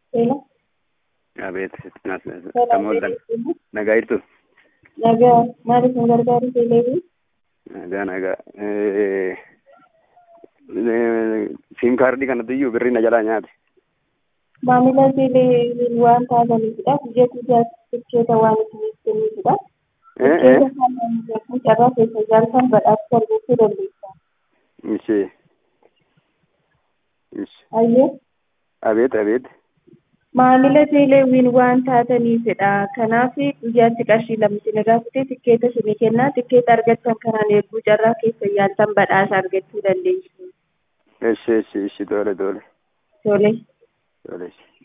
Hello. Abeet, naaf Hello. tamooltan nagaa jirtu Nagaa maaliif nu gargaaru teeleefi? nagaa nagaa siim kaardii kanatti iyyuu birrii na jalaa nyaate Maamila teelee waan taataniifidha. Biyya guddaatti tikkeeta waan isiniif kennuufidha. Eh, eh. Tikkeeta kana jechuun carraa keessa jaalatan badhaasa argachuu dandeessa. ishee ishee Ayyee abeet abeet maamila teeleewwiin waan taataniifidha. Kanaaf guyyaatti qarshii lama isin gaafate tikkeeta isinii kennaa. Tikkeeta argattan kanaan eeguu carraa keessa yaaltan badhaasa argachuu dandeessu. ishee ishee ishee tole tole Tole. tole ishee